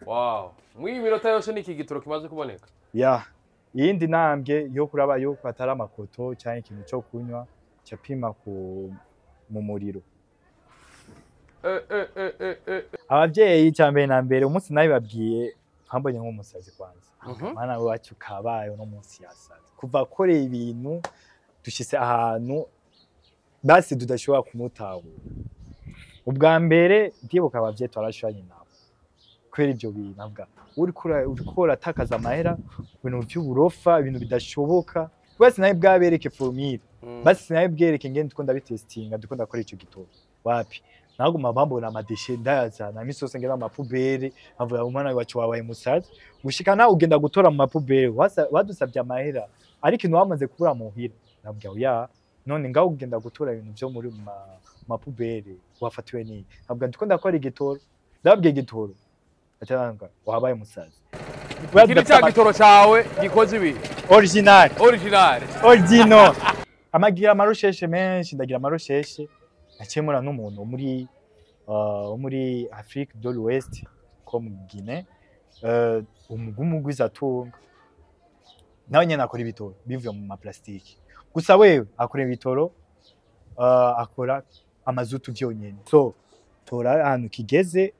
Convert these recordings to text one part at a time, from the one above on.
wow muri iyi minota yose ni iki gitoro kimaze kuboneka ya iyindi ntambwe yo kuraba yuko atari amakoto cyangwa ikintu cyo kunywa capima ku mu muriro Eh, eh, eh, eh, eh. abavyeyi icya mbere na mbere umunsi nabibabwiye nkambonye nk'umusazi kwanza Mhm. mana wacu kabaye uno munsi yasaze kuva akoreye ibintu dushitse ahantu basi tudashobora kumutahura ubwa mbere ndibuka abavyeyi twarashanye nabo kubera ivyo bintu avuga uriko ura- uriko uratakaza amahera ku bintu vy'uburofa ibintu bidashoboka basi nawe bwabereke formule Mm. basi sinawe bwereke ngene ndiko ndabitestinga ndiko ndakora ico gitoro wapi naguma bambona amadeshe ndayazana imisi yose ngera mu mapubere nkavuga umwana wacu wabaye musazi gushika nawe ugenda gutora mu mapubere wasa- wadusavye amahera ariko ikintu wamaze kubura muhira nabwira ya none ngaho ugenda gutora ibintu vyo muri mu ma- mu mapubere wafatiwe n'iyi nabwira ndiko ndakora igitoro ndababwiye igitoro ataranga wabaye musazi iki ni cya gitoro cyawe gikoze ibi original original original amagira amarusheshe menshi ndagira amarusheshe nakemura n'umuntu wo muri uh, wo muri Afrique de l'Ouest ko mu Guinée uh, umugumugwiza tunga nawe nyene akora ibitoro bivuye mu maplastiki gusa wewe akora ibitoro uh, akora amazutu vyonyene so tora ahantu kigeze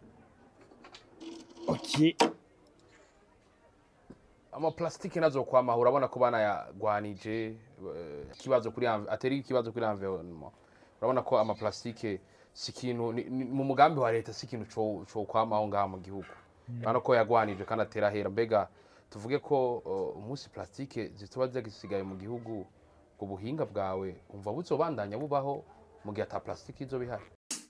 okay amaplastike nazo kwama urabona ko banayagwanije eh, ikibazo kuri env- atari ikibazo kuri environnement urabona ko amaplastike si ikintu ni- ni- mu mugambi wa leta si ikintu co- co kwamaho ngaha mu gihugu urabona ko yagwanije kandi atera hera mbega tuvuge ko uh, umunsi plastike zituba zagisigaye mu gihugu ubuhinga bwawe umva buzobandanya bubaho mu gihe ata plastike izo bihari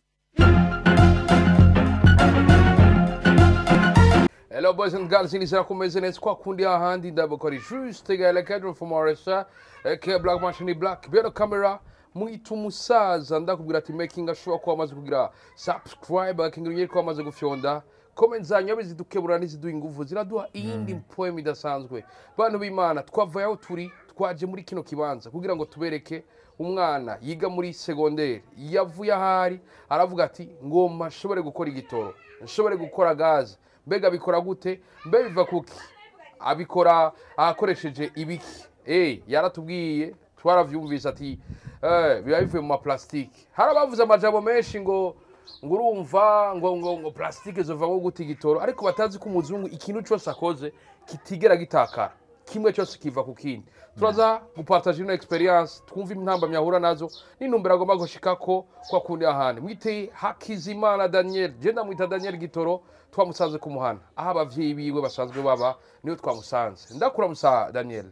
Hello boys and girls, inizera kumeze neza kwa kundi ahandi ndabakora juste gale cadre from RSA ke Black Machine Black bero camera mwita umusaza ndakubwira ati making ashobora kuba amaze kugira subscribe akingira ko amaze gufyonda comment zanyu abe zidukebura n'iziduha ingufu ziraduha iyindi poem idasanzwe bantu b'Imana twavaye aho turi twaje muri kino kibanza kugira ngo tubereke umwana yiga muri segonderi yavuye ahari aravuga ati ngomba nshobore gukora igitoro nshobore gukora gaze mbega bikora gute mbe biva kuki abikora akoresheje ibiki eh yaratubwiye twaravyumvise ati eh biba bivuye mu maplastike hari abavuze amajambo menshi ngo ngo urumva ngo ngo ngo plastike zovamo gute igitoro ariko batazi ko umuzungu ikintu cyose akoze kitigera gitakara kimwe cyose kiva ku kindi turaza gupartaje ino experience twumva intambamyi ahura nazo n'intumbero agomba gushikako kwa kundi ahandi mwite hakizimana daniel je ndamwita daniel gitoro twamusanze ku muhana aho abavyeyi biwe basanzwe baba niyo twamusanze ndakuramusa daniel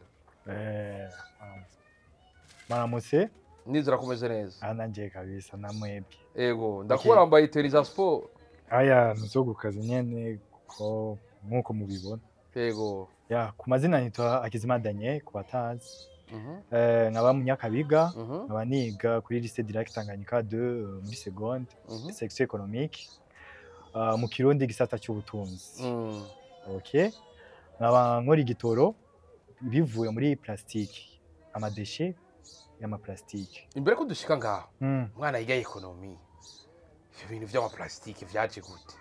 eh um, maramutse nizera kumeze neza ananje kabisa namwebwe ego ndakubona wambaye teriza sport aya nzo gukaza nyene ko nkuko mubibona ego ya ku mazina nitwa Akizimana Daniel ku batazi Mhm, eh nkaba mu Nyakabiga mhm, nkaba niga kuri lycée direct Tanganyika 2 euh, muri seconde mhm, section économique uh, mu Kirundi gisata cy'ubutunzi mm. okay nkaba nkora igitoro bivuye muri plastique amadeshe y'amaplastike imbere ko dushika ngaho mm. umwana yiga ekonomi ivyo bintu vy'amaplastike vyaje gute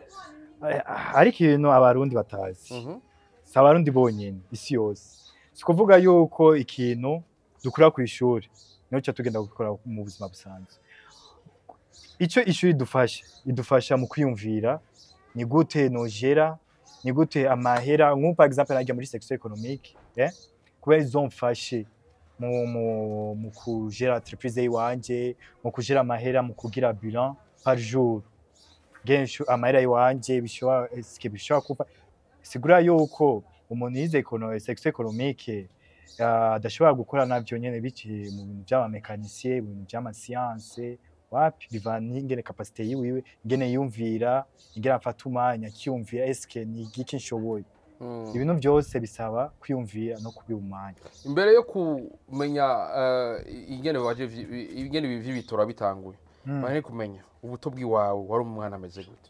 Eh, ariko ibintu abarundi batazi Mhm, si abarundi bonyene isi yose si ukuvuga yuko ikintu dukura ku ishuri niho tuca tugenda gukora mu buzima busanzwe icyo ishuri idufasha idufasha mu kwiyumvira ni gute nogera ni gute amahera nk'ubu par exemple najya muri section économique eh? kubera izomfashe mu, mu, mu kugera entreprise yiwanje mu kugera amahera mu kugira bilan par jour genshi amahera yiwanje bishobora eske bishobora kuva sigura yuko umuntu yize ekono- section économique ah, adashobora gukora navyo nyene biciye mu bintu vy'amamekanisiye mu bintu vy'amasiyanse wapi bivana n'ingene kapasite yiwiwe ingene yumvira ingene afata umwanya akiyumvira eske ni igiki nshoboye mm. ibintu vyose bisaba kwiyumvira no kubiha umwanya imbere yo kumenya eh, ingene waje vyi- ingene ibi vy'ibitora bitanguye Mm. bari kumenya ubuto bw'iwawe wari umwana ameze gute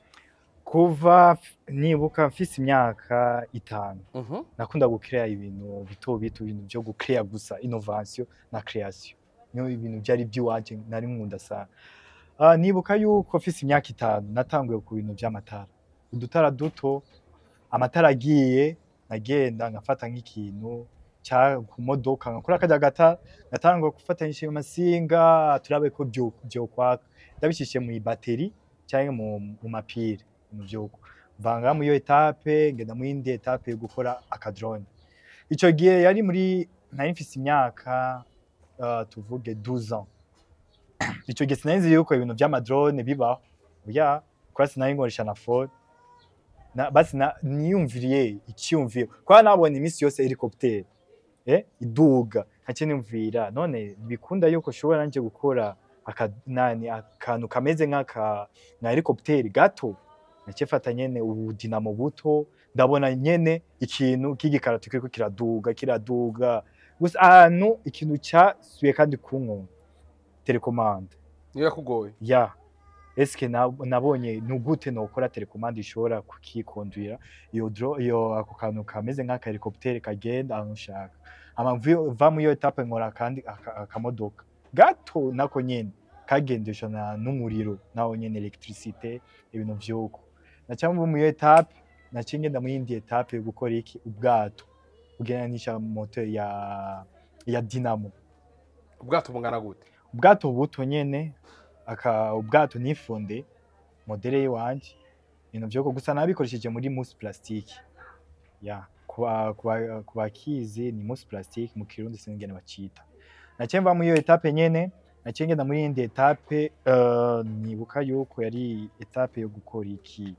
kuva f- nibuka mfise imyaka itanu Mhm, nakunda gucrea ibintu bito bito ibintu vyo gucrea gusa innovation na création niyo ibintu vyari by'iwanje nari nkunda sana uh, nibuka yuko mfise imyaka itanu natanguye ku bintu vy'amatara udutara duto amatara agiye nkagenda nkafata nk'ikintu cya ku modoka nkakora akajya gata ngatanga gufatanyisha amasinga turabe ko byo byokwaka ndabishyishye mu bateri cyangwa mu, mu mapire mu byuko mvanga mu iyo etape ngenda mu yindi etape yo gukora akadrone ico gihe yari muri nari mfise imyaka uh, tuvuge 12 ans ico gihe sinari nzi yuko ibintu vy'amadrone bibaho oya kwa sinari nkoresha na phone na basi na niyumviriye icyumviro kwa nabonye iminsi yose helicopter eh iduga nkace nimvira none bikunda yuko ushobora nanje gukora aka nani akantu kameze nk'aka na helicopter gato nace fata nyene ubudinamo buto ndabona nyene ikintu k'igikarato kiriko kiraduga kiraduga gusa ahantu ikintu cyasuye kandi kunko telecommande niyo yakugoye ya eske na- nabonye ni gute nokora telecommande ishobora kukikondwira iyo dro iyo ako kantu kameze nk'aka helicopter kagenda ahantu ushaka ama mvuye- va muri iyo etape nkora kandi aka- akamodoka gato nako nyene kagendesha na n'umuriro nawo nyene electricité ibintu vyuko naca mvu muri iyo etape naciye ngenda mu yindi etape yo gukora iki ubwato bugereranije moteur ya ya dynamo ubwato bungana gute ubwato buto nyene aka ubwato nifunde modele yiwanje ibintu vyoko gusa nabikoresheje muri mousse plastique ya kuba kuba kubakizi ni mousse plastique mu kirundi sinigene bacita naciye mva muri iyo etape nyene naciye ngenda muri yindi etape uh, nibuka yuko yari etape yo gukora iki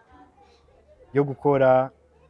yo gukora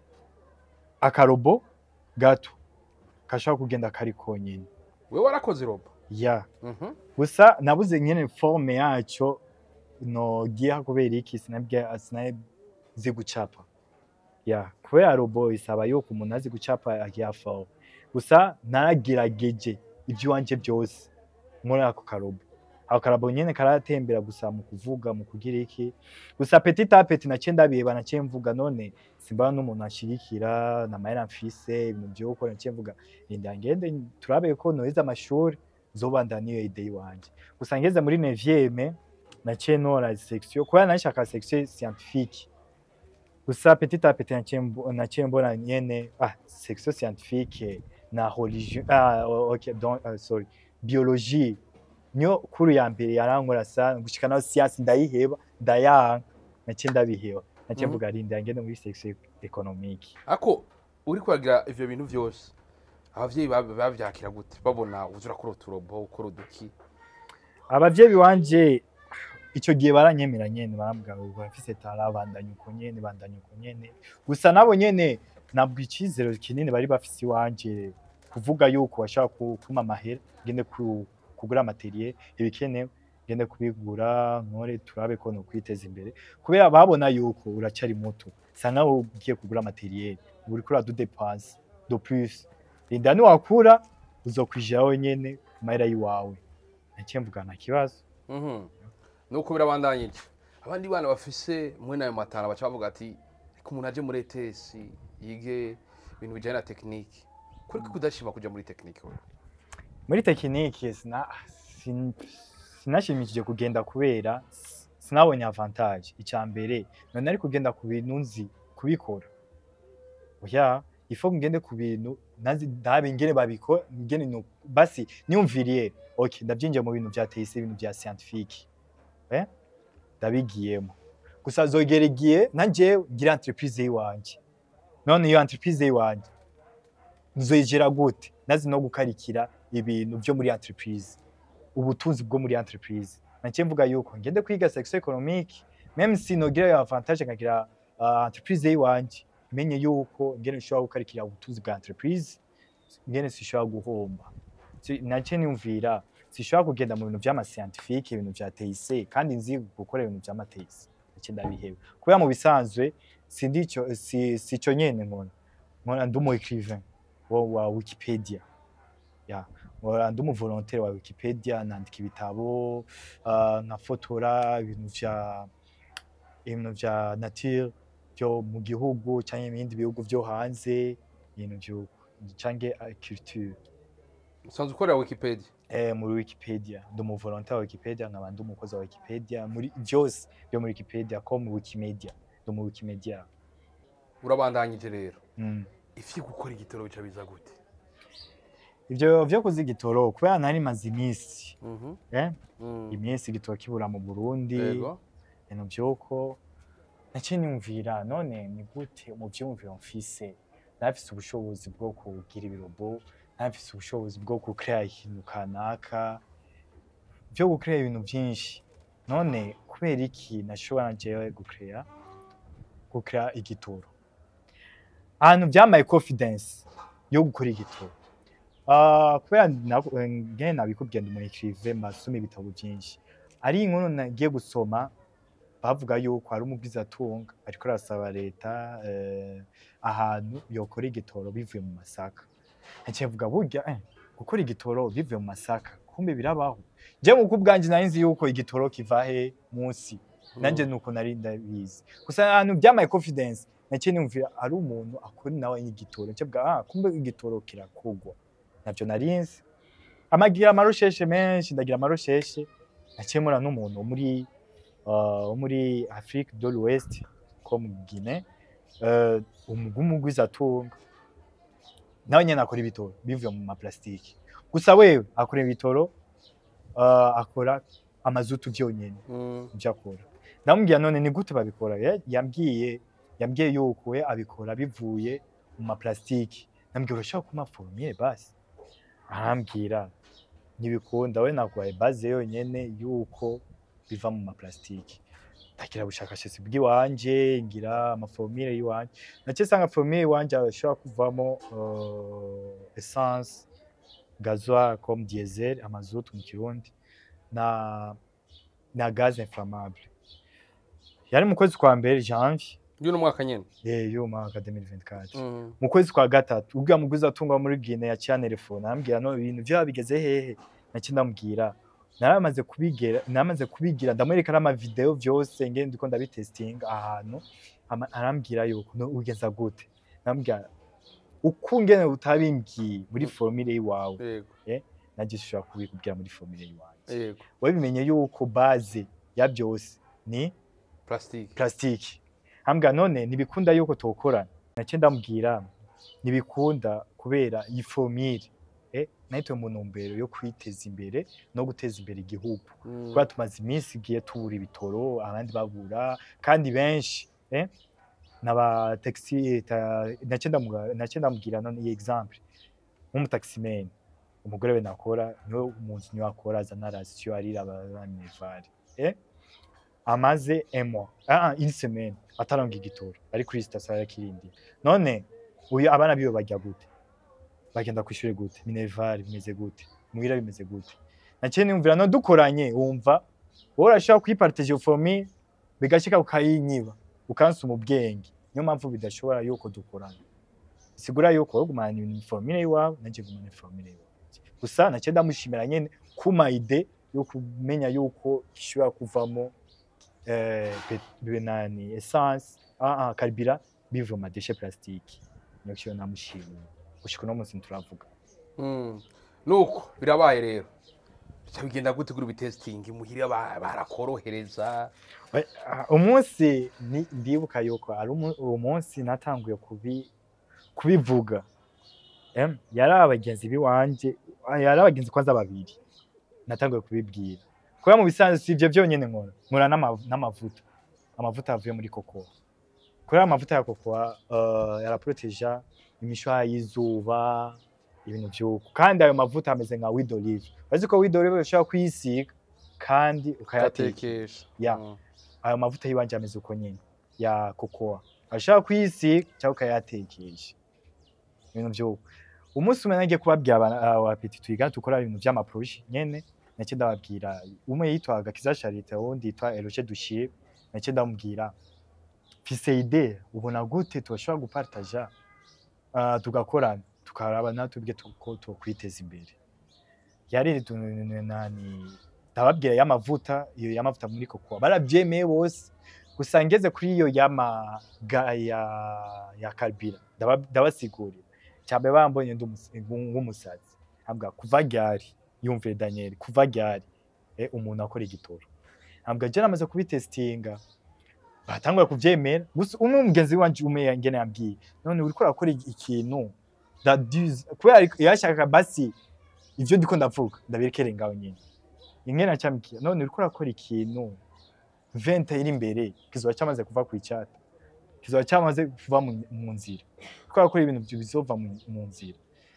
akarobo gato kashobora kugenda kari konyene we warakoze robo ya Mhm. gusa nabuze nyene forme yaco nogiha kubera iki sinabwe sinazi gucapa ya kubera robo isaba yuko umuntu azi gucapa agiha forme gusa naragerageje ivy'iwanje byose muri ako karobo ako karobo nyene karatembera gusa mu kuvuga mu kugira iki gusa petit a petit naciye ndabiheba naciye mvuga none simba n'umuntu ashigikira na mahera mfise ibintu vyo gukora naciye mvuga rinda ngende turabe ko noheza amashuri zobanda niyo ide iwanje gusa ngeze muri neuvième naciye nora section kubera nashaka section scientifique gusa petit à petit naciye mbo- naciye mbona nyene ah section scientifique na religion ah o- ok donc uh, sorry biologie niyo kuru ya mbere yarankora sana gushika naho science ndayiheba ndayanga naciye ndabiheba naciye Mhm. mvuga rinda ngende muri section économique ako uri kuragira ivyo bintu vyose abavyeyi bab- bavyakira gute babona uza urakora uturobo ukora uduki abavyeyi wanje ico gihe baranyemera nyene barambwira ngo barafise tara bandanya uko nyene bandanya uko nyene gusa nabo nyene nabwo icizero kinini bari bafise iwanje kuvuga yuko bashaka ku- kumpa amahera ngende ku- kugura materiel ibikenewe ngende kubigura nkore turabe ko nokwiteza imbere kubera babona yuko uracari muto sa nkaho ugiye kugura materiel uba uriko uradudepanse do plus rinda niwakura uzokwijira wenyene ku mahera y'iwawe naciye mvuga nta kibazo Mhm. nuko birabandanya iki abandi bana bafise mwe nayo matara baca bavuga ati reka umuntu aje muri ETS yige ibintu bijanye na tekinike kuri ko kudashima kuja muri tekinike wewe muri tekinike sina sin- sinashimishije kugenda kubera s- sinabonye avantage icya mbere none ari kugenda ku bintu nzi kubikora oya ifo ngende ku bintu nazi ndabe ingene babikora ingene no basi niyumviriye okay ndabyinjiye mu bintu bya TIC ibintu bya scientifique eh ndabigiyemo gusa zogera igihe nanjye ngira entreprise yiwanje none iyo entreprise yiwanje nzoyigera gute nazi no gukarikira ibintu byo muri entreprise ubutunzi bwo muri entreprise naciye mvuga yuko ngende kwiga section économique même si nogira yo avantage nkagira uh, entreprise yiwanje menye yuko ngene nshobora gukarikira ubutunzi bwa entreprise ngene sishobora guhomba Si- naciye niyumvira sishobora kugenda mu bintu vy'ama scientifique ibintu vya TIC kandi nzi gukora ibintu vy'ama TIC naciye ndabiheba kubera mu bisanzwe sindico si, sico nyene nkora nkora ndi umu écrivain wa, wa Wikipedia ya nkora ndi umu volontaire wa Wikipedia nandika ibitabo uh, nkafotora ibintu vya ibintu vya nature vyo mu gihugu canke mu bindi bihugu vyo hanze ibintu vyo canke uh, culture usanzwe ukorera wikipedia eh, muri Wikipedia ndi umu volontaire wa Wikipedia nkaba ndi umukozi wa Wikipedia muri vyose vyo muri Wikipedia ko mu Wikimedia ndi mu Wikimedia urabandanyije rero Mm. ifi gukora igitoro bica biza gute ivyo vyo kuzi igitoro kubera nari maze iminsi Mhm. eh? Mm. iminsi igitoro kibura mu burundi yego ibintu vyuko naciye niyumvira none ni gute mu vyumviro mfise nafise ubushobozi bwo kugira ibirobo nafise ubushobozi bwo gukrea ikintu kanaka vyo gukrea ibintu vyinshi none kubera iki nashobora jewe gukrea gukrea igitoro ahantu vyamaye confidence yo gukora igitoro Ah, kubera na- ngene nabikubwiye ndi umu écrivain masoma ibitabo vyinshi ari inkuru nagiye gusoma bavuga yuko hari umubwizatunga ariko arasaba leta eh, ahantu yokora igitoro bivuye mu masaka naciye mvuga burya eh, gukora igitoro bivuye mu masaka kumbe birabaho je muko ubwanje nari nzi yuko igitoro kiva he munsi nanje nuko nari ndabizi gusa ahantu byamaye confidence naciye niyumvira ari umuntu akora nawe igitoro naciye mvuga ah kumbe igitoro kirakugwa navyo nari nzi amagira amarusheshe menshi ndagira amarusheshe naciye mura n'umuntu wo muri uh, wo muri Afrique de l'Ouest ko mu Guinée uh, umugumugwizatunga nawe nyene akora ibitoro bivuye mu maplastiki gusa wewe akora ibitoro uh, akora amazutu vyonyene Mm. ivyo akora ndamubwira none ni gute babikora Eh, yambwiye yambwiye yuko we abikora bivuye mu maplastiki ndamubwira urashaka kuma formule basi arambwira ntibikunda we naguhaye base yonyene yuko biva mu maplastiki ndagira ubushakashatsi bw'iwanje ngira amaformule y'iwanje naciye sanga formule y'iwanje ashobora kuvamo uh, essence gasoil comme diesel amazutu mu kirundi na na gaz inflammable yari mu kwezi kwa mbere janvier y'uno mwaka nyene eh yo mwaka 2024 Mm. mu kwezi kwa gatatu ubwo mugwiza atunga muri Guinea ya cyane telefone arambwira no ibintu byo bigeze hehe naki ndamubwira naramaze kubigera naramaze kubigira ndamwereka n'ama video vyose ngende ndiko ndabitestinga ahantu ama- arambwira yuko no ugenza gute ndamubwira uko ngene utabimbwiye muri formule yiwawe yego naje ushobora kubikubwira muri formule yiwanje yego wabimenye yuko base ya byose ni plastique plastique hambwa none ntibikunda yuko tukorana nacyo ndamubwira ntibikunda kubera iyi formule eh nahitwe mu ntumbero yo kwiteza imbere no guteza imbere igihugu Mm. kubera tumaze iminsi igiye tubura ibitoro abandi babura kandi benshi eh n'aba taxi ta- nacyo ndamuga- nacyo ndamubwira none iyi example nk'umutaximene umugore we nakora niwe umuntu niwe akora azana rasiyo arira abanevare eh amaze emo ah une semaine ataronga igitoro ari kuri sitasiyo ya Kirindi none uyu abana biwe bajya gute bagenda kwishuri gute minerval bimeze gute muhira bimeze gute naciye niyumvira no dukoranye wumva wowe urashobora kuyipartage for me bigashika ukayinyiba ukansuma ubwenge niyo mpamvu bidashobora yuko dukorana sigura yuko wowe gumana ibintu formule yiwawe nanje gumana formule yiwawe gusa naciye ndamushimira nyene kuma ide yo kumenya yuko ishobora kuvamo eh, pet- benani essence ah, ah, karibira biva mu madeshe plastique niyo kiyo namushimiye gushika uno munsi nturavuga Mm. nuko birabaye rero bica bigenda gute kuri bitesting muhira ba- barakorohereza We- ah, umunsi ni- ndibuka yuko ari umu- uwo munsi natanguye kubi kubivuga em yari abagenzi biwanje ah, yari abagenzi kwanza babiri natanguye kubibwira kubera mu bisanzwe si ivyo vyonyene nkora nkora n'ama- n'amavuta amavuta avuye muri kokoa kubera amavuta ya kokoa uh, yaraproteja imishwara y'izuba ibintu vy'uko kandi ayo mavuta ameze nka wid olive urazi ko wid olive ushobora kuyisiga kandi ukayateka ugatekesha Ya. Mm. ayo mavuta y'iwanje ameze uko nyene ya kokoa ashaka kuyisiga cyangwa ukayatekesha ibintu vy'uko umunsi umwe nagiye kubabwira abana abapeti twiga dukora ibintu vy'amaproje nyene nacyo ndababwira umwe yitwaga Kiza Charite uwundi yitwa Eloge Dushire nacyo ndamubwira mfise ide ubona gute tubashobora gupartaja uh, tugakorana tukaraba natubwe tuko twokwiteza imbere yari tu- nani ndababwira y'amavuta iyo y'amavuta muri kokoa barabyemeye bose gusa ngeze kuri iyo y'ama ga- ya ya karibira ndaba- ndabasigurira cyane bambonye ndi umus- nk'umusazi ambwa kuva ryari yumvire Daniel kuva ryari eh, umuntu akora igitoro ambwa je namaze kubitestinga batangura kuvyemera gusa umwe mugenzi wanje umwe yangene yambwiye none uriko urakora iki- ikintu ndaduze kubera ariko- yashakaga basi ivyo ndiko ndavuga ndabirekere ngaho nyene ingene acamkiye none uriko urakora ikintu vente iri imbere kizoba cyamaze kuva ku icata kizoba cyamaze kuva mu- mu nzira uriko urakora ibintu vyo bizova mu mu nzira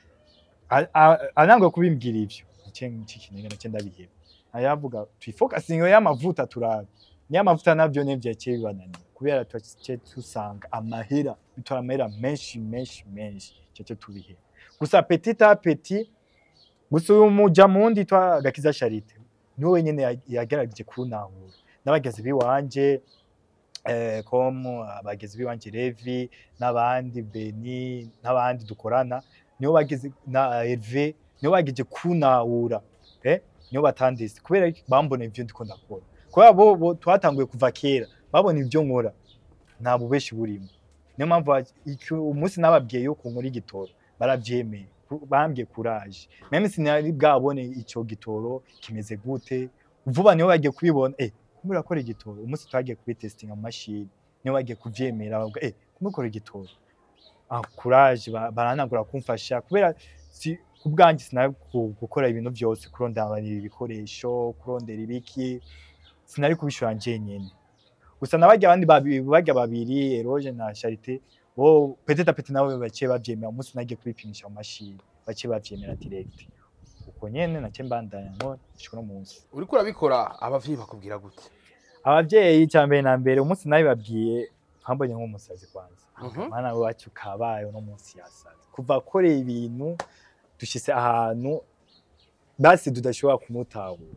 A- a- anangwa kubimbwira ivyo ikintu nacyo ndabiheba ayavuga twifokasinga y'amavuta turabe nyamavuta navyo nivyo yaciye bibananira kubera twaciye dusanga amahera bitora amahera menshi menshi menshi cyace tubihera gusa petit a petit gusa uyu muja mundi twa gakiza charite niwe wenyene ya- yagerageje kunahura n'abagezi biwanje eh, komu abagezi biwanje Levi n'abandi Beni n'abandi dukorana nibo bageze na Herve nibo bageje kunahura eh nibo batandise kubera iki? bambona ivyo ndiko ndakora kubera bo, bo twatanguye kuva kera babona ivyo nkora nta bubeshi burimo niyo mpamvu wa- iki- umunsi nababwiye yuko nkora igitoro baravyemeye ku- bambwiye kuraje meme sinari bwabone ico gitoro kimeze gute vuba niho bagiye kubibona eh kumbe urakora igitoro umunsi twagiye kubitestinga mu mashini niho bagiye kuvyemera bavuga eh kumbe ukora igitoro ah courage ba- baranagura kumfasha kubera si kubwanjye sinari ku- gukora ibintu byose kurondera ibikoresho kurondera ibiki sinari kubishora njyenyene gusa nabajya abandi babiri bajya babiri Eroge na Charité bo peut-être peut nabo baciye bavyemera umunsi nagiye kubipimisha mu mashini baciye bavyemera direct uko nyene nace mbandanya ngo shiko no munsi uriko urabikora abavyeyi bakubwira gute abavyeyi icya mbere na mbere umunsi nabibabwiye nkambonye nk'umusazi kwanza Mhm. mana wacu kabaye uno munsi yasaze kuva akoreye ibintu dushitse ahantu basi tudashobora kumutahura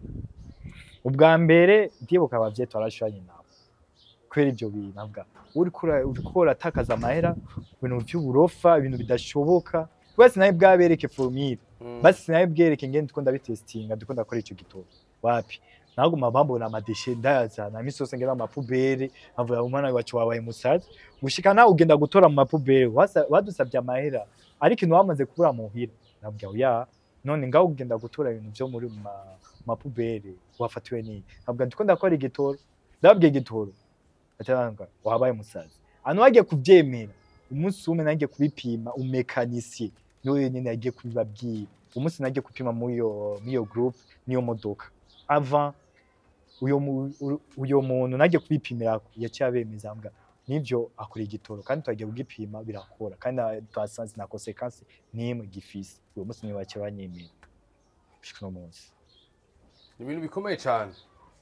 ubwa mbere ndibuka abavyeyi twarashuranye nabo kubera ivyo bintu avuga uriko ura- uriko uratakaza amahera ku bintu vy'uburofa ibintu bidashoboka kubera sinaye bwabereke formule Mm. basi sinaye bwereke ngene ndiko ndabitestinga ndiko ndakora ico gitoro wapi naguma bambona amadeshe ndayazana imisi yose ngera mu mapubere nkavuga umwana wacu wabaye musazi gushika nawe ugenda gutora mu mapubere wasa- wadusabye amahera ariko ikintu wamaze kubura muhira nabwira oya none ngaho ugenda gutora ibintu vyo muri mu ma- mu mapubere wafatiwe n'iyi nabwira ndiko ndakora igitoro ndababwiye igitoro ataranga wabaye musazi hano wagiye kuvyemera umunsi umwe nagiye kubipima umekanisiye niwe wenyene yagiye kubibabwira umunsi nagiye gupima muri iyo muri iyo group niyo modoka avant uyo mu- u- uyo muntu nagiye kubipimira yaciye abemeza mbwa nivyo akora igitoro kandi twagiye kugipima birakora kandi na- twasanze na consequence nimwe gifise uwo munsi niwe baciye banyemera gushika uno munsi ni ibintu bikomeye cyane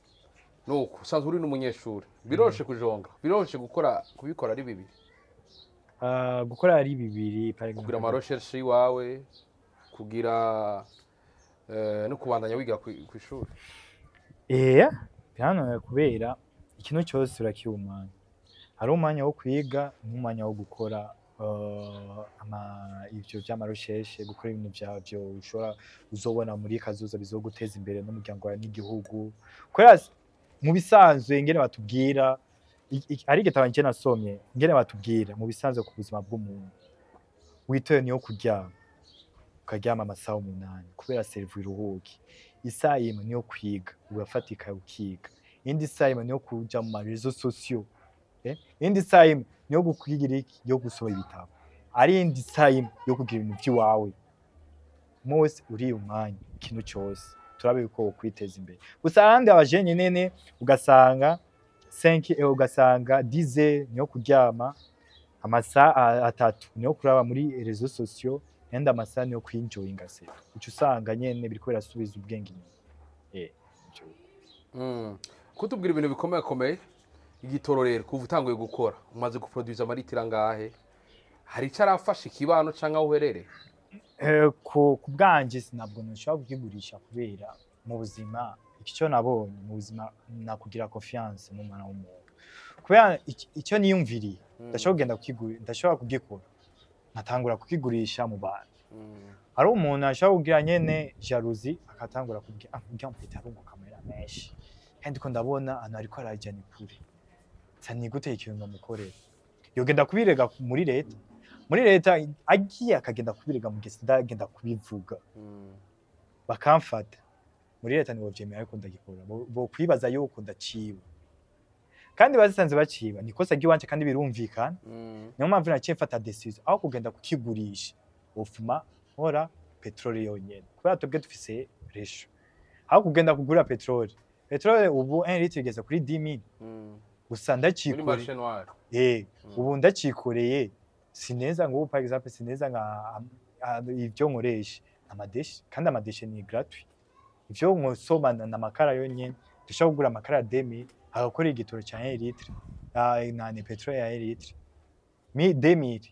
nuko usanzwe uri n'umunyeshuri biroroshe kujonga biroroshe gukora kubikora ari bibi Ah, gukora ari bibiri par exemple. kugira amarosheshi iwawe kugira eh, no kubandanya wiga ku ku ishuri Eya, birananiye kubera ikintu cyose urakiha umwanya. Hari umwanya wo kwiga n'umwanya wo gukora uh, ama ivyo vy'amarusheshe gukora ibintu vyavyo ushobora uzobona muri kazoza bizoguteza imbere n'umuryango wawe n'igihugu. Kubera s- mu bisanzwe ingene batubwira i- i- hari igitabo nje nasomye ingene batubwira mu bisanzwe ku buzima bw'umuntu witoye niyo kuryama ukaryama amasaha umunani kubera serivu iruhuke isaha imwe niyo kwiga urafatika ukiga indi saha imwe niyo kuja mu marezo sosiyo eh? indi saha imwe niyo gukwigira iki yo gusoma ibitabo ari indi saha imwe yo kugira ibintu vy'iwawe mose uriye umwanya ikintu cyose turabe yuko wokwiteza imbere gusa ahandi abajene nene ugasanga 5 eh, ugasanga 10 niyo kuryama amasaha atatu niyo kuraba muri rezo sosiyo yandi amasaha niyo kwinjoyinga se uca usanga nyene biriko birasubiza ubwenge inyuma eh ico. Mm. kutubwira ibintu bikomeye komeye igitoro rero kuva utanguye gukora umaze guproduza amaritiro angahe hari icyo arafasha ikibano cyangwa aho uherereye Eh, ku ku bwanje ntabwo nshobora kukigurisha kubera mu buzima icyo nabonye mu buzima nakugira confiance mu mwana w'umuntu kubera ic- icyo niyumviriye Mm. ndashobora kugenda kukigura ndashobora kugikora nkatangura kukigurisha mu bantu Mm. hari umuntu ashobora kugira nyene jalousie akatangura kubwira ah urya mfite arunguka amahera menshi kandi ko ndabona ahantu ariko arajyana kure nsa ni gute ikintu namukorera yogenda kubirega muri leta muri leta agiye akagenda kubirega mu gisi ndagenda kubivuga Mm. bakamfata muri leta nibo vyemera ariko ndagikora Bo- bo kwibaza yuko ndaciwe kandi bazisanze baciba ni ikosa ry'iwanje kandi birumvikana Mm. niyo mpamvu naciye mfata decision aho kugenda kukigurisha ufuma nkora peteroli yonyene kubera twebwe dufise resho aho kugenda kugura peteroli peteroli ubu 1 litre igeze kuri 10000 Mm. gusa muri ndacikoreye marishe noire eh Mm. ubu ndacikoreye sineza ngo ubu par exemple sineza nka ah, ivyo nkoresha amadeshi kandi amadeshi ni gratuit ivyo nkosoma na na makara yonyene dushobora kugura amakara ya 2000 agakora igitoro ca 1 litre ah, na ni peteroli ya 1 litre mi 2000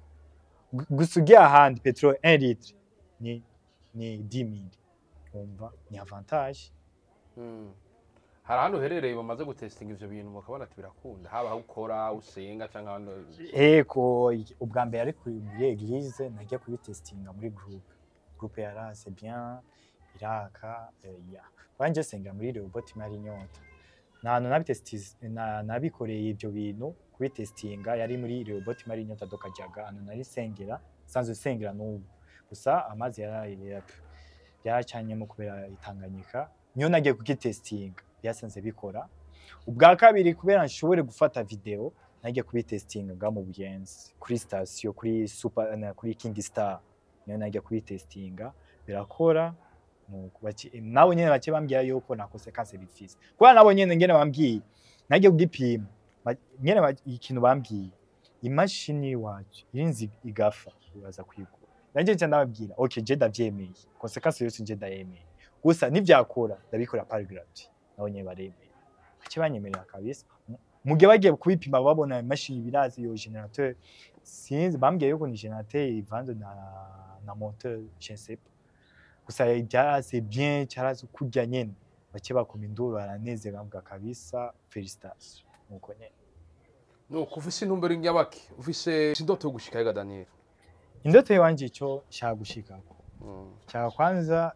Gu- gusa ugiye ahandi peteroli 1 litre ni ni 10000 umva ni avantage Mm. hari ahantu uherereye bamaze gutestinga ivyo bintu bakabona ati birakunda haba aho ukora usenga canke ahantu Eko i- ubwa mbere ari kuri muri eglise nagiye kubitestinga muri groupe groupe yarase bien iraka eh, ya wanje sengera muri Rehoboth mari nyota nanu nabitestiz na, nabikoreye ibyo bintu kubitestinga yari muri Rehoboth mari nyota dokajaga anu nari sengera sanzwe sengera n'ubu gusa amazi yaraye byacanyemo kubera itanganyika niyo nagiye kugitestinga byasanze bikora ubwa kabiri kubera nshobore gufata video nagiye kubitestinga nga mu buyenzi kuri sitasiyo kuri super na kuri king star niyo nagiye kubitestinga birakora nuko baki- nabo nyene bake bambwira yuko nta konsekanse bifise kubera nabo nyene ngene bambwiye nagiye kugipima ba- nyene ba- ikintu bambwiye imashini iwacu irinzi igafa uraza kwigura nanje nca ndababwira okay je ndavyemeye konsekanse yose nje ndayemeye gusa nivyakora ndabikora par gratuit nabo nyene baremeye bake banyemerera kabisa mu gihe bagiye kubipima babona imashini birazi iyo generateur sinzi bambwiye yuko ni generateur ivanze na na moteur je ne sais pas gusa byaraze bien cyaraze kurya nyene bake bakoma induru baranezera bavuga kabisa felicitation nuko nyene nuko ufise intumbero nyabaki ufise indoto yo gushika hega Daniel indoto yanje ico nshaka gushikako Mm. nshaka kwanza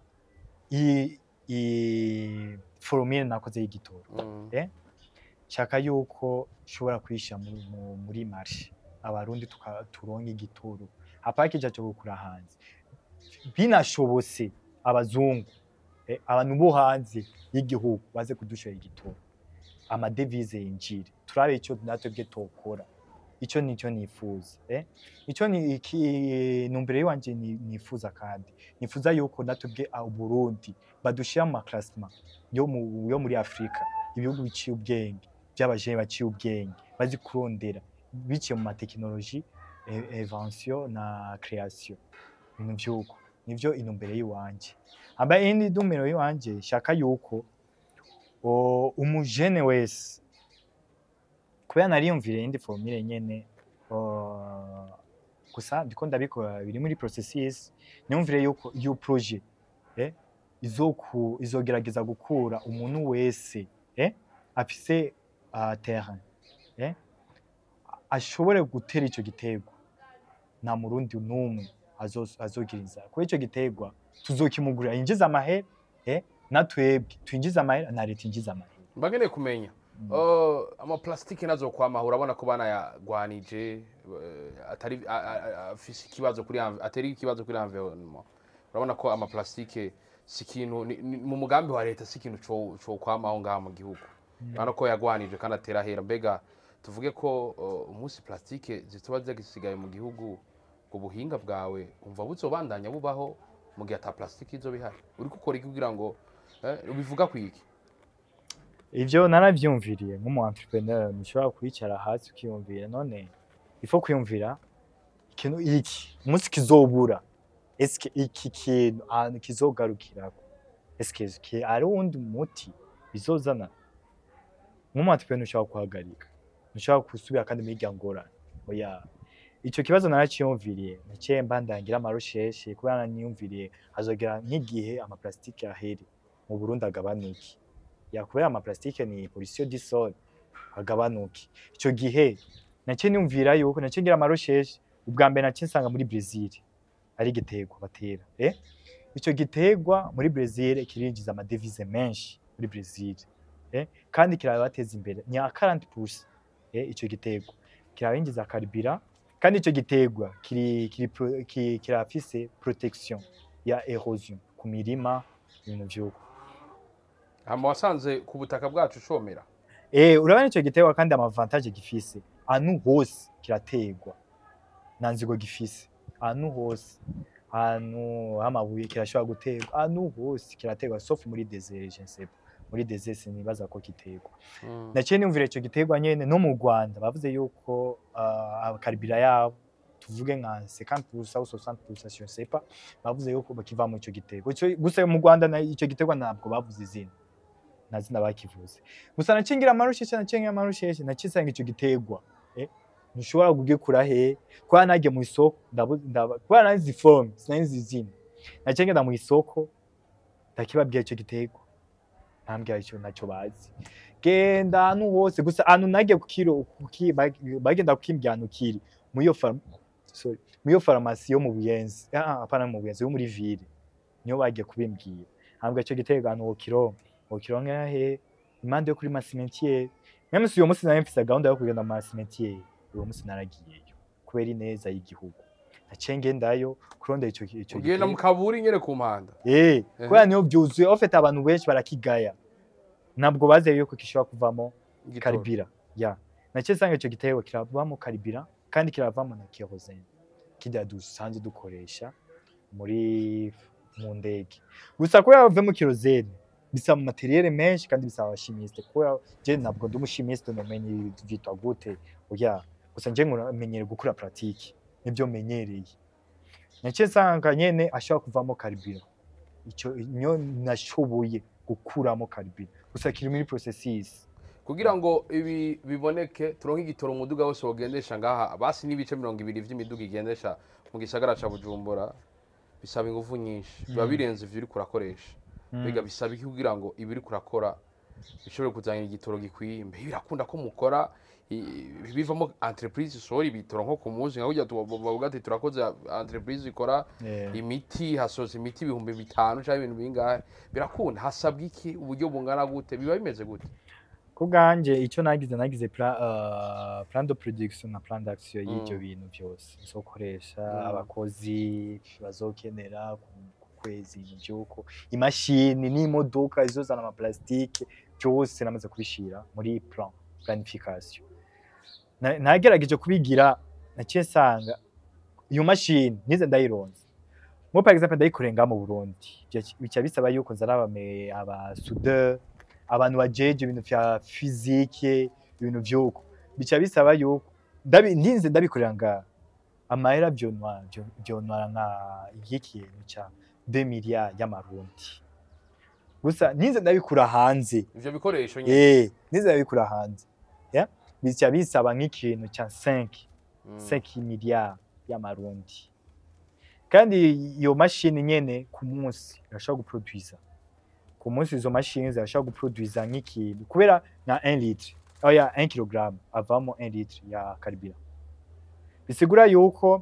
i i formule nakoze y'igitoro Mm. Eh? nshaka yuko nshobora kuyishyira muri, mu- muri marshe abarundi tuka- turonke igitoro hapana kija cyo gukura hanze binashobotse abazungu eh, abantu bo hanze y'igihugu baze kudushora igitoro amadevize yinjire turabe icyo natwebwe tokora icyo nicyo nifuza eh? icyo ni iki numbere yiwanje ni- nifuza kandi nifuza yuko natwebwe ah, Burundi badushira mu maklassement yo mu yo muri Afrika ibihugu biciye ubwenge by'abajene baciye ubwenge bazi kurondera biciye mu matekinoloji invention na création ibintu vyuko nivyo inumbere yiwanje aba indi numero yiwanje shaka yuko o, umujene wese kubera nariyumvire indi formule nyene o, gusa ndiko ndabikora biri muri processes niyumvire yuko iyo projet eh, izoku izogerageza gukura umuntu wese eh, afise uh, terrain eh, ashobore gutera ico giterwa nta murundi n'umwe azo- azogira inzara kubera ico giterwa tuzokimugurira yinjiza amahera eh, natwebwe twinjiza amahera na leta injiza amahera mbakeneye kumenya Mm. Oh, amaplastike nazo kwamaha urabona ko banayagwanije eh, atari a- a- a- afise ikibazo kuri env- atari ikibazo kuri environnement urabona ko amaplastike si ikintu ni- ni- mu mugambi wa leta si ikintu co- co kwamaho ngaha mu gihugu urabona ko yagwanije kandi atera hera mbega tuvuge ko uh, umunsi plastike zituba zagisigaye mu gihugu ku buhinga bwawe umva buzobandanya bubaho mu gihe ata plastike izoba ihari uri gukora iki kugira ngo eh, ubivuga kwiki ivyo naravyumviriye nk'umu entrepreneur ntushobora kwicara hasi ukiyumvira none ifo kwiyumvira ikintu iki umunsi kizobura eske iki kintu ahantu kizogarukirako eske ki- ari uwundi muti bizozana nk'umu entrepreneur ntushobora kuhagarika ntushobora gusubira kandi muri irya ngorane oya ico kibazo naraciyumviriye naciye mbandangira amarusheshe kubera niyumviriye hazogera nk'igihe amaplastike ahere mu Burundi agabanuke ya kubera amaplastike ni pollution du sol agabanuke ico gihe naciye niyumvira yuko naciye ngira amarusheshe ubwa mbere naciye nsanga muri Brazil ari igiterwa batera eh ico giterwa muri Brazil kirinjiza amadevize menshi muri Brazil eh kandi kirabateza imbere ni 40% eh ico giterwa kirabinjiza karibira kandi ico giterwa kiri kiri pro- ki- kirafise protection ya erosion ku mirima ibintu vyuko hama wasanze ku butaka bwacu ushomera Eh, urabona ico giterwa kandi amavantage gifise ahantu hose kirategwa nta nzigo gifise ahantu hose ahantu h'amabuye kirashobora guterwa ahantu hose kirategwa sauf muri desert je ne sais pas muri desert sinibaza ko giterwa Mm. naciye niyumvira ico giterwa nyene no mu Rwanda bavuze yuko uh, karibira yabo tuvuge nka 50% ou 60% je ne sais pas bavuze yuko bakiva mu ico giterwa Ico- gusa mu Rwanda na- ico giterwa ntabwo bavuze izina nta zina bakivuze gusa nacingira amarusheshe nacingira amarusheshe nacisanga ico giterwa eh ntushobora kugikura he kwa nagiye mu isoko ndabu- ndaba kwa nazi form sinzi izina naciye ngenda mu isoko ndakibabwira ico giterwa ntambwira ico naco bazi genda ahantu hose gusa ahantu nagiye kukiro kuki bag- bagenda kukimbwira ahantu kiri mu iyo farm sorry mu iyo farumasi yo mu Buyenzi ah apana mu Buyenzi yo muri ville niyo bagiye kubimbwira hambwa ico giterwa ahantu wokironka wokironka he impande yo kuri masimentiere même si uyo munsi nari mfise gahunda yo kugenda mu masimentiere uwo munsi naragiyeyo kubera ineza y'igihugu naciye ngendayo kurondera ico ico ugenda mu kaburi nyene ku mpanda Eh, Ehe. kubera niyo vyuzuye ofete abantu benshi barakigaya ntabwo bazeye yuko gishobora kuvamo Igitoro. karibira ya naciye nsanga ico giterwa kiravamo karibira kandi kiravamo na kerosene kirya dusanzwe dukoresha muri mu ndege gusa kubera bavemo kerosene bisaba materiyere menshi kandi bisaba abashimiste kubera je ntabwo ndi umushimiste nomenye ibi vyitwa gute oya gusa nje nkumenyere gukora pratique nibyo menyereye naciye nsanga nyene ashobora kuvamo karibira ico niyo nashoboye gukuramo karibira gusa kiri muri processes kugira ngo ibi biboneke turonke igitoro umuduga wose wogendesha ngaha basi n'ibice mirongo ibiri vy'imiduga igendesha mu gisagara ca bujumbura bisaba ingufu nyinshi biba Mm. birenze ivyo uriko urakoresha mbega bisaba iki kugira ngo ibi uriko urakora bishobore kuzanira igitoro gikwiye mbe birakunda ko mukora i- bivamo entreprise isohora ibitoro nko ku munsi nka kurya tu- bavuga ati turakoze entreprise ikora Eh, imiti hasoza imiti ibihumbi bitanu cyangwa ibintu bingahe birakunda hasabwa iki uburyo bungana gute biba bimeze gute ku bwanje icyo nagize nagize plan, uh, plan de production na plan d'action y'ivyo Mm. bintu byose nzokoresha Mm. abakozi bazokenera ku ku kwezi ivyuko imashini n'imodoka izozana amaplastike byose namaze kubishira muri plan planification Na- nagerageje kubigira naciye nsanga iyo mashini nize ndayironze mo par exemple ndayikorenga mu Burundi Bica- bica bisaba yuko nzana abame aba soudeur abantu bajeje ibintu vya physique ibintu vyuko bica bisaba yuko ndabi ndinze ndabikorera nga amahera vyonwa vyonwara nka igikintu ca 2 milliards y'amarundi gusa ninze ndabikura hanze ivyo bikoresho nyine eh ninze ndabikura hanze ya bica bisaba nk'ikintu ca 5 Mm. 5 milliards y'amarundi kandi iyo mashini nyene ku munsi irashobora guproduisa ku munsi izo mashini zirashobora guproduisa nk'ikintu kubera na 1 litre oya 1 kg avamo 1 litre ya karibira bisigura yuko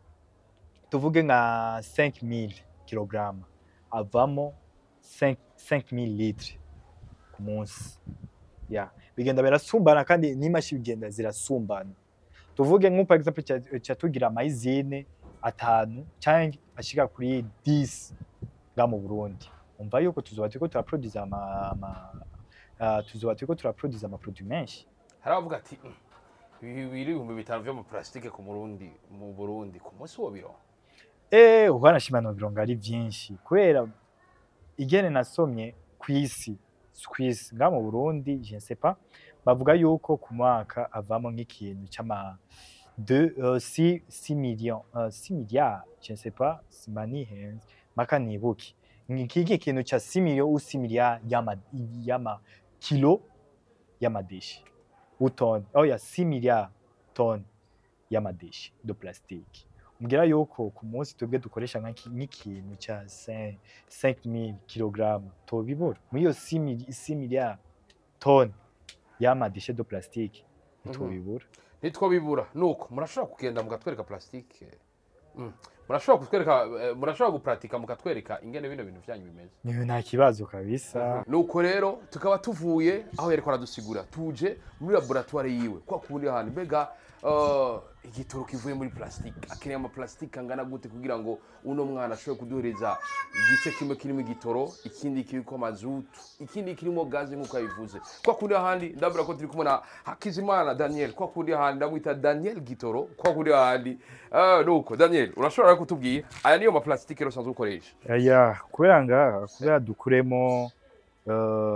tuvuge nka 5000 kg avamo 5 5000 litre ku munsi ya bigenda birasumbana kandi n'imashini bigenda zirasumbana tuvuge nk'uko par exemple ca- ca tugira amayizine atanu cyangwa ashika kuri 10 nga mu Burundi umva yuko tuzoba turiko turaproduza ama, ama uh, tuzoba turiko turaproduza ama produit menshi hari abavuga ati "Mm, ibi biri ibihumbi bitanu vy'amaplastike ku murundi mu burundi ku munsi wo biro eh uhanashima no bironga ari vyinshi kubera igene nasomye kwisi kwisi nga mu Burundi je ne sais pas bavuga yuko ku mwaka avamo nk'ikintu cy'ama de uh, 6 6 millions uh, 6 milliards je ne sais pas simani hands maka nibuki nk'iki kintu ca 6 millions ou 6 milliards y'ama y'ama kilo y'amadeshi ou tonne oh ya 6 milliards tonnes y'amadeshi de plastique mbwira yuko ku munsi twebwe dukoresha nk'iki- nk'ikintu cya 5 5000 kg tobibura muri iyo 6 mili- 6 milliards tonnes y'amadeshe de plastique ntitubibura nitwo bibura nuko murashobora kugenda mukatwereka plastike Mm. murashobora kutwereka eh, murashobora gupratika mukatwereka ingene bino bintu vyanyu bimeze niyo nta kibazo kabisa nuko rero tukaba tuvuye aho yariko aradusigura tuje muri laboratoire yiwe kwa kundi hantu mbega uh, igitoro kivuye muri plastique akeneye ama plastique angana gute kugira ngo uno mwana ashobore kuduhereza igice kimwe kirimo igitoro ikindi kiriko mazutu ikindi kirimo gaze nk'uko yabivuze kwa kundi ahandi ndabura ko turi kumwe na Hakizimana Daniel kwa kundi ahandi ndamwita Daniel Gitoro kwa kundi ahandi uh, nuko Daniel urashobora kutubwira aya niyo ma plastique rero usanzwe ukoresha ya kubera nga kubera dukuremo uh,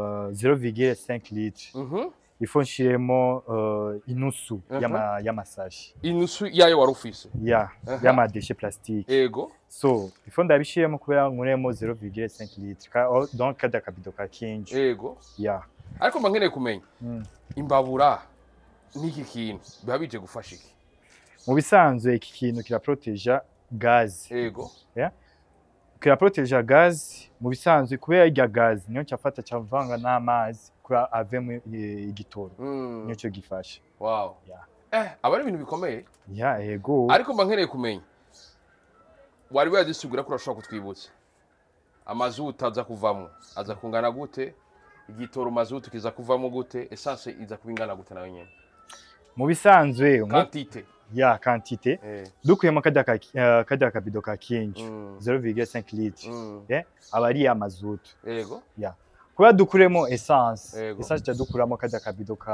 0,5 litre mhm ifo nshiremo uh, inusu Mhm. y'ama- y'amasashi inusu yayo wari ufise ya Aha. y'amadeshe plastique ego so ifo ndabishiremo kubera nkuremo 0,5 litre Ka- oh, donc kada kabido ka kinji ego ya ariko mba nkeneye kumenya Mm. imbabura n'iki kintu biba bije gufasha iki mu bisanzwe iki kintu kiraproteja gazi ego kiraproteja gazi mu bisanzwe kubera irya gazi niyo cyafata cyavanga n'amazi kugira avemo eh, igitoro Mm. niyo cyo gifasha wow Yeah. eh aba ari ibintu bikomeye ya ego ariko mba nkeneye kumenya wari wadusigura ko urashobora kutwibutsa amazutu aza kuvamo aza kungana gute igitoro mazutu kiza kuvamo gute esanse iza kuba ingana gute nawe nyene mu bisanzwe nko- kantite ya kantite eh. dukuyemo kajya ka eh, kajya kabido ka kinji mm. 0,5 litre Mm. aba ari ya mazutu ego kubera dukuremo essence Yego. essence cya dukuramo kajya kabido ka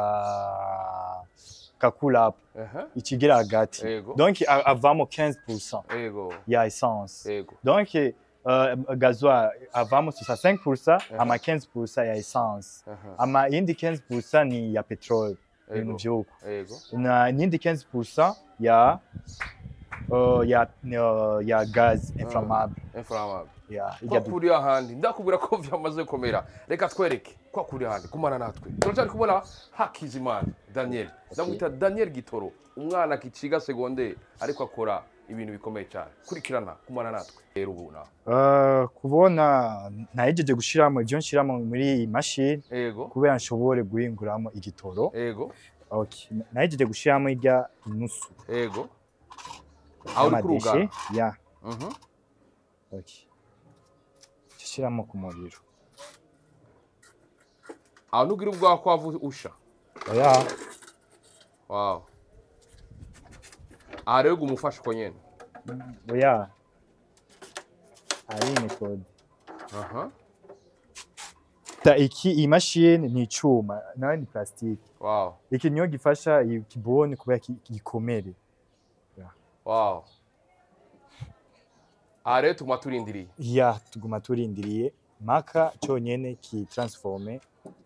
ka cool up Aha. ikigira hagati ego donc a- avamo 15% ego ya essence ego donc uh, gazoil avamo 65% Aha. ama 15% ya essence Aha. ama indi 15% ni ya petrol ibintu ego vyuko ego na n'indi 15% ya uh, ya uh, ya gaz inflammable inflammable ya kwa ijya du- kuri ahandi ndakubwira ko vyamaze komera reka twereke kwa kuri ahandi kumana natwe turacyari kubona hakizimana daniel ndamwita daniel gitoro umwana kiciga segonderi ariko akora ibintu bikomeye cyane kurikirana kumana natwe rero ubu nawe Uh, kubona nahejeje gushiramo ivyo nshiramo muri iyi mashini ego kubera nshobore guhinguramo igitoro ego okay. nahejeje gushiramo irya inusu ego aho uri y'amadeshe kurugana ya Mhm. okay. shiramo ku muriro aho ntugire ubwaho ko wava usha oya wow aha rero umufasha uko nyene oya ari metode aha ta iki iyi mashini ni icuma nawe ni plastique wow iki niyo gifasha iyi kiboni kubera ki- gikomere wow aha rero tuguma turindiriye ya tuguma turindiriye maka cyonyene ki transforme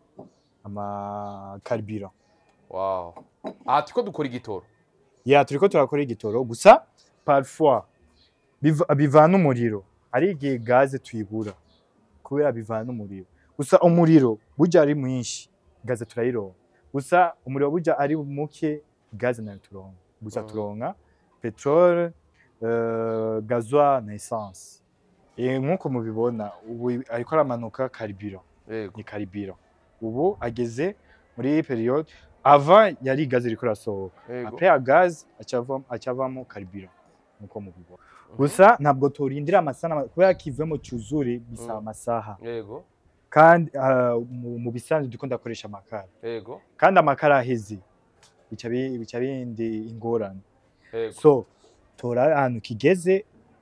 ama carburant wow aha turiko dukora igitoro ya turiko turakora igitoro gusa parfois biva- bivana umuriro hari igihe gaze tuyibura kubera bivana umuriro gusa umuriro burya ari mwinshi gaze turayironka gusa umuriro burya ari muke gaze nayo turonka gusa Mhm. turonka petrole uh, gazoil na essence e, nk'uko mubibona ubu ariko aramanuka carburant yego ni carburant ubu ageze muri iyi periode ava yari gaze iriko irasohoka yego après ya gaz acavamo acavamo carburant nkuko mubibona Mhm. gusa ntabwo turindira amasaha n'ama- kubera kivemo cyuzure bisaba Mm. amasaha yego kandi ah, mu- mu bisanzwe ndiko ndakoresha amakara yego kandi amakara aheze bica bi- bica bindi ingorane yego so tora ahantu kigeze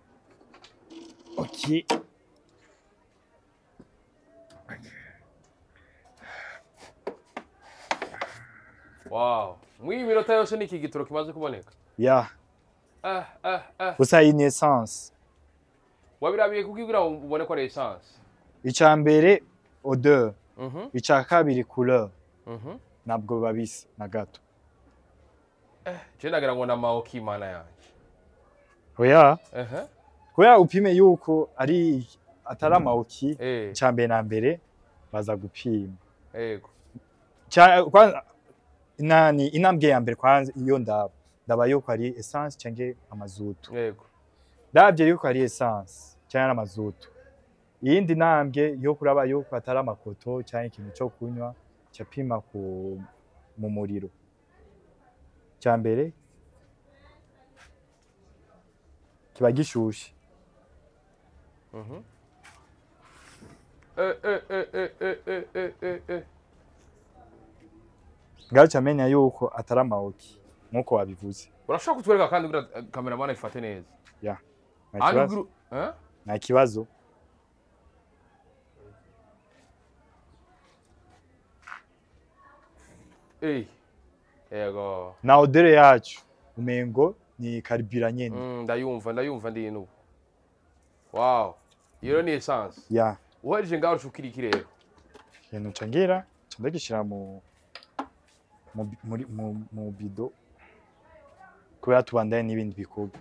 okay wow mw'iyi minota yose ni iki gitoro kimaze kuboneka ya ah ah ah gusa iyi ni essence wabirabiye kugira ngo ubone ko ari essence icya mbere odeur mhm icya kabiri couleur mhm ntabwo babisa na gato je nagira ngo namaho k'imana yanjye oya ehe kubera upime yuko ari atari amawuki eh icya mbere na mbere baza gupima yego Cya- kwa- nani intambwe ya mbere kwanza iyo ndaba ndaba yuko ari essence cyangwa amazutu yego ndabye yuko ari essence cyangwa amazutu iyindi ntambwe yo kuraba yuko atari amakoto cyangwa ikintu cyo kunywa cyapima ku mu muriro cya mbere kiba gishushe mhm eh eh eh eh eh eh eh eh eh ngaho cyamenya yuko atari amawuki nkuko wabivuze urashobora kutwereka kandi kugira eh, kameramani ifate neza nta Handi kibazo ugira- eh? nta kibazo Eh. Yego. na odere yacu umengo ni karibira nyene Mm, ndayumva ndayumva ndi ino. Wow. Iyo ni essence. ya Uhereje ngaho ucukira iki rero? ikintu nca ngira nca ndagishira mu mu bi- muri mu, mu bido kubera tubandanye n'ibindi bikorwa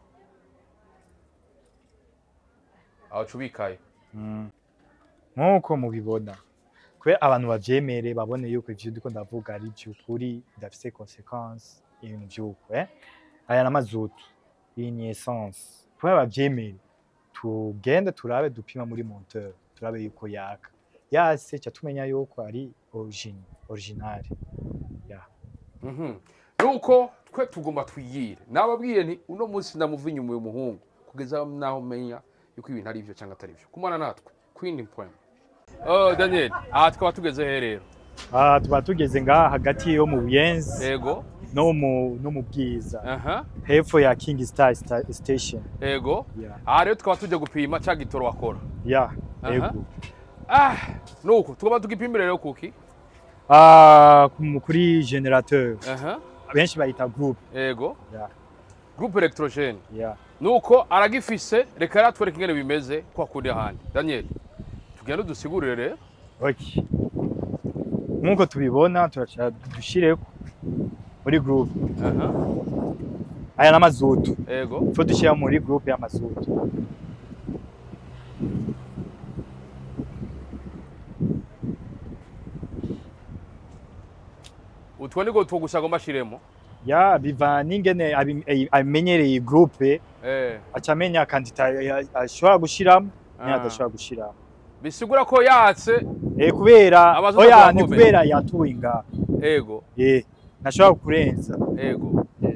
Aho cubikaye. Mm. nk'uko mubibona kubera abantu bavyemere babone yuko ivyo ndiko ndavuga ari vy'ukuri bidafise consequence ibintu vy'uko eh? aya n'amazutu iyi ni essence kubera bavyemere tugende turabe dupima muri monteur turabe yuko yaka yase ca tumenya yuko ari origine original Mhm. Nuko twe tugomba twiyire. Nababwiye nti uno munsi ndamuva inyuma uyu muhungu kugeza naho menya yuko ibintu ari ivyo cyangwa atari ivyo. Kumana natwe. Queen Point. Oh Daniel, aha tukaba tugeze he rero? ah tuba tugeze ngaha hagati yo mu buyenzi Ego. no mu no mu bwiza Aha. hepfo ya king star Sta- station Ego. yeah. Aha rero tukaba tujya gupima cya gitoro wakora. yeah. Aha. ego Ah, nuko tugomba tugipimira rero kuki. Ah, ku- kuri generateur Aha. benshi bayita group Ego. Yeah. Groupe electrogene. yeah. Nuko aragifise reka rero atwereke ingene bimeze kwa kundi ahandi. Daniel. Tugende dusigurire rero. okay. nk'uko tubibona turaca dushireko muri group Aha. aya n'amazutu Ego. fo dushyira muri group y'amazutu Utwo niko two gusa agomba ashiremo. ya biva n'ingene abi- eh, amenyereye iyi group Eh. aca amenya kandida ya- ashobora gushiramo niyo Ah. adashobora gushiramo Bisigura ko yatse eh, kubera Abazutu oya bakomeye. ni kubera yatuye ngaha ego. eh, ntashobora kurenza Ego. eh.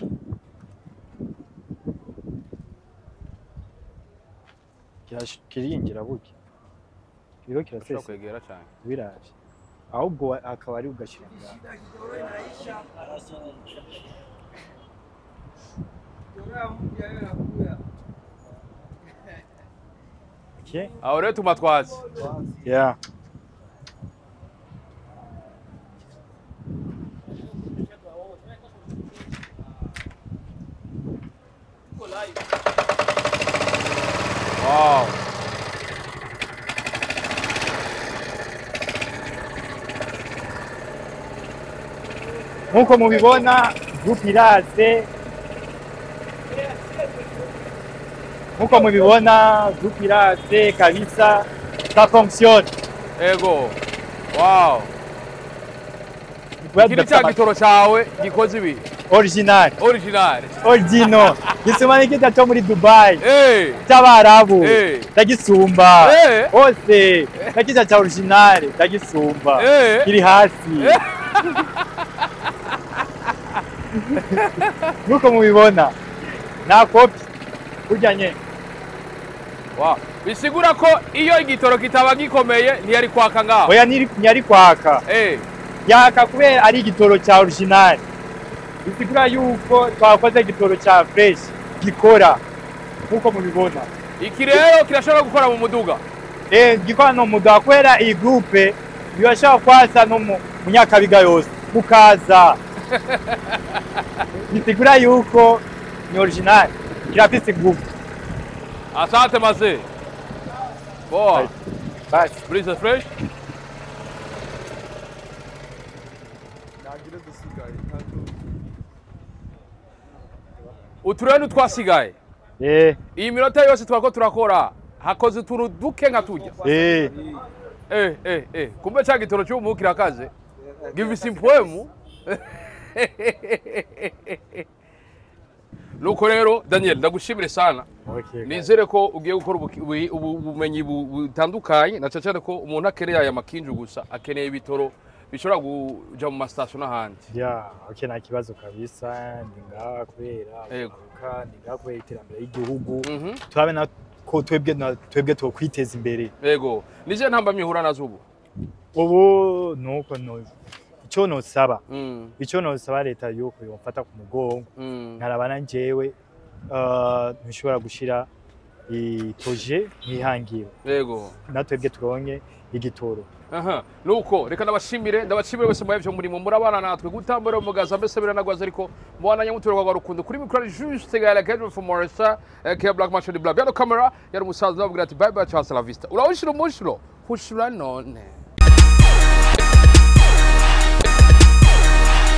Kirash- kirinjira burya kiriko Ushobora kirasesa kwegera cyane. biraje ahubwo wa- akaba ari ugashira ngaha okay. Aho rero tuma twatse. yeah. Wow. nk'uko mubibona groupe iraze nk'uko mubibona groupe iraze kabisa ça fonctionne Ego. Wow. Kiri cya gitoro cyawe gikoze ibi. original Original. origino gisuma n'ikita cyo muri dubai Eh. cy'abarabu Eh. ndagisumba Eh. hose nakita cya original ndagisumba Eh. kiri hasi Eh. nk'uko mubibona nta kopi burya nye Wow. Bisigura ko iyo igitoro kitaba gikomeye ntiyari kwaka ngaho. oya ntiri- ntiyari kwaka Eh. yaka kubera ari igitoro cya original bisigura yuko twakoze igitoro cya fresh gikora nk'uko mubibona Iki rero kirashobora gukora mu muduga. eh gikora no muda kubera iyi groupe birashobora kwasa no mu mu nyakabiga yose mukaza bisigura yuko ni original kirafise groupe Asante maze. Boa. basi Brisa fresh. Uturere ntitwasigaye. eh Iyi minota yose twako turakora hakoze utuntu duke nka tujya. eh Eh, eh, eh. Kumbe cha gitoro cy'umu kirakaze. Givisi impwemu. Nuko rero Daniel ndagushimire sana. okay Nizere ko ugiye gukora ubuki- ubu- ubu- ubumenyi bu- butandukanye na cyane ko umuntu akeneye aya makinju gusa akeneye ibitoro bishobora kuja mu masitasiyo n'ahandi. ya okay nta kibazo kabisa ndi ngaha kubera Yego. uburuka ndi ngaha kubera iterambere ry'igihugu Mhm. turabe na ko twebwe na twebwe twokwiteza imbere Yego. Nije ntamba mihura nazo ubu. ubu nuko no icyo nosaba Mm, icyo nosaba leta yuko yomfata ku mugongo mm. nkarabana njyewe uh, ntushobora gushira iproje nkihangiro yego natwebwe turonke igitoro aha nuko reka ndabashimire ndabashimire bose mwebwe murimo murabana natwe gutambura umugaza mbese biranagwaza ariko mubandanya mutura kwa rukundo kuri mikoro ari juste gala kedro for Morissa ke Black Machine Black Piano camera yari umusaza ndababwira ati bye bye ciao hasta la vista urawushira umushiro hushura none